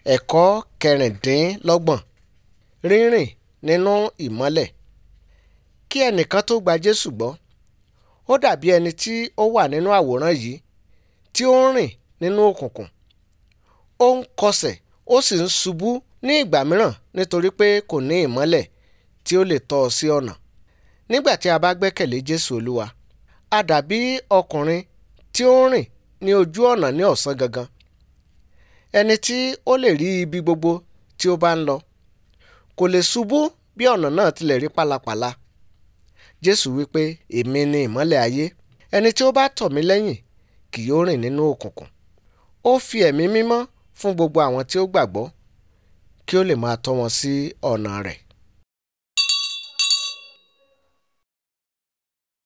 ẹ̀kọ́ kẹrìndínlọ́gbọ̀n rírìn nínú ìmọ́lẹ̀ kí ẹnìkan tó gba jésù gbọ́ ó dàbí ẹni tí ó wà nínú àwòrán yìí tí ó ń rìn nínú òkùnkùn ó ń kọsẹ̀ ó sì ń ṣubú ní ìgbà mìíràn nítorí pé kò ní ìmọ́lẹ̀ tí ó lè tọ́ ọ sí ọ̀nà nígbà tí a bá gbẹ́kẹ̀lé jésù olúwa a dàbí ọkùnrin tí ó ń rìn ní ojú ọ̀nà ní ọ̀sán gangan ẹni tí ó lè rí ibi gbogbo tí ó bá ń lọ kò lè ṣubú bí ọ̀nà náà tilẹ̀ rí pálapàla jésù wípé èmi ni ìmọ́lẹ̀ ayé ẹni tí ó bá tọ̀ mí lẹ́yìn kì yóò rìn nínú òkùnkùn ó fi ẹ̀mí mímọ́ fún gbogbo àwọn tí ó gbàgbọ́ kí ó lè máa tọ́ wọn sí ọ̀nà rẹ̀